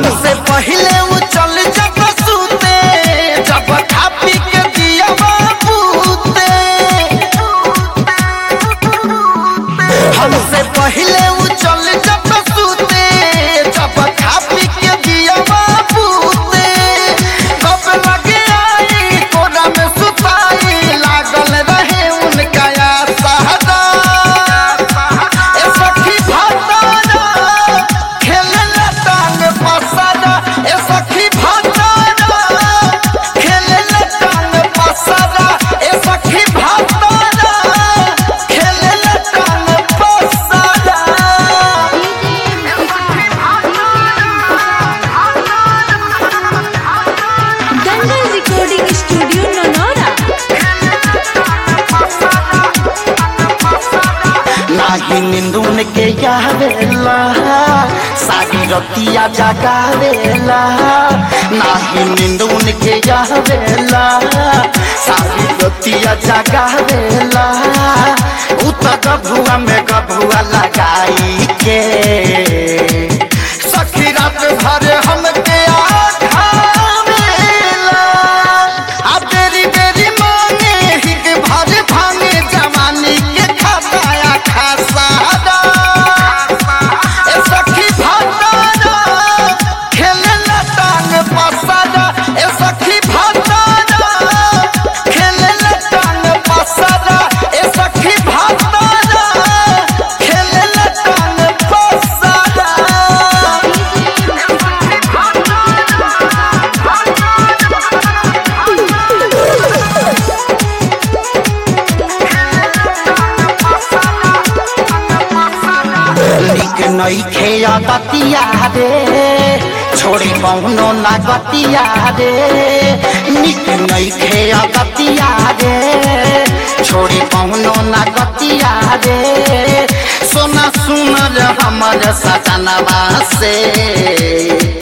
हमसे पहले वो चल जब सूते जब खा पी के दिया बाबूते हमसे पहले वो चल जब सूते जब खा पी के दिया बाबूते कब लगे आई कोना में सुताई लागल रहे उनका या सहारा ए सखी भातारा खेलला टांग पसारा ए सखी भातारा खेलला टांग पसारा ए सखी भातारा खेलला टांग पसारा दंगल रिकॉर्डिंग स्टूडियो ननौरा नाही निंदुन के यावेला सारी रतिया जगावेला नाही निंदुन के यावेला सारी रतिया जगावेला उत गभुआ में गभुआ लगाई के सखी रात भर हमके आठावेला आ बेरी बेरी मांगे हिक भर भांगे जवानी के खाताया खासारा ए सखी भातारा खेलला टांग पसारा ए सखी भातारा खेलला टांग पसारा ए सखी भातारा खेलला टांग पसारा निक नई खेया बतिया रे छोड़ी बहुनो ना गतिया रे निक नई खेया बतिया रे छोड़ी बहुनो ना गतिया रे सोना सुनर हमर सजनवा से